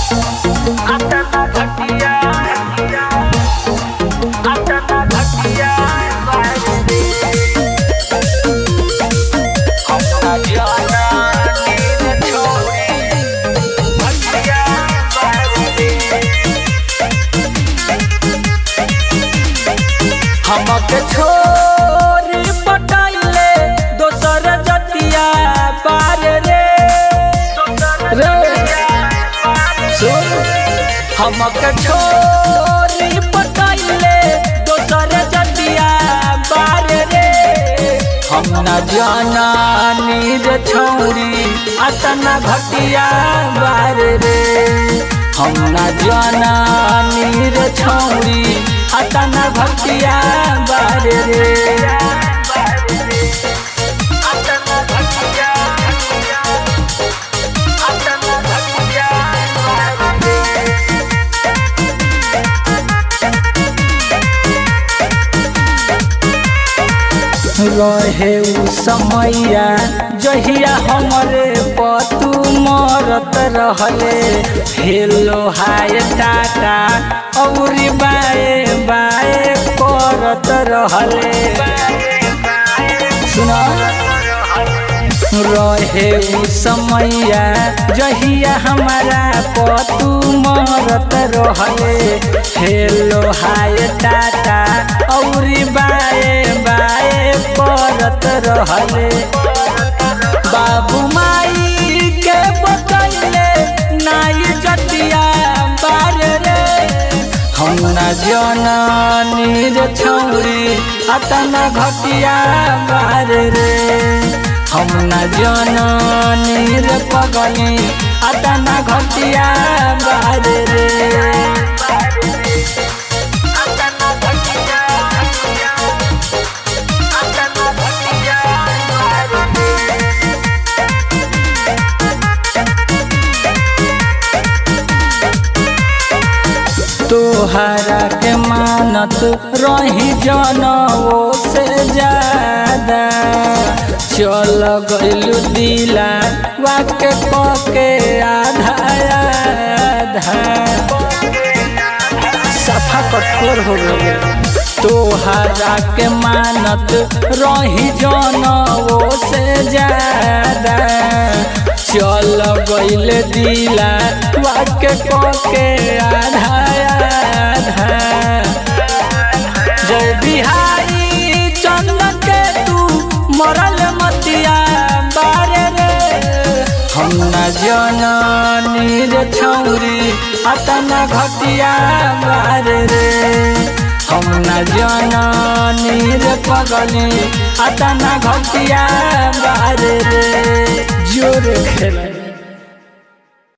अतना घटिया अतना घटिया बारे अपना जाना नींद छोड़ी घटिया बारे हमके छोरी पटाइले दोसर जतिया पार रे रे सुन हमके छोरी पटाइले दोसर जतिया पार रे हम न जाना नीर छौरी अतना घटिया बार रे हम न जाना नीर छौरी अतना घटिया बार रे अतना घटिया अतना घटिया बार रे रहे उ समैया जहिया हमरे पतू मरत रहले हेलो हाय टाटा औरी बाए बाए करत रहले सुना रहे उ समैया जहिया हमारा पतू मरत रहले हेलो हाय टाटा औरी बाए बाए करत रहले बाबू माई के बतैले नाई जतिया बार रे हम न जननी रे छौरी अतना घटिया बार रे हम न जननी रे पगली अतना घटिया बार रे अतना घटिया अतना घटिया बार रे तोहरा के मानत रही जनवो से ज्यादा चल गइलू दिला वाके कके आधा आधा सफा कठोर हो गए तोहरा के मानत रही जनवो से ज्यादा चल गइल दिला वाके कके आधा आधा जय बिहारी चंदन के तू मरल मतिया बारे रे हम न जननी रे छौरी अतना घटिया बारे रे हम न जननी रे पगली अतना घटिया बारे रे जोर खेला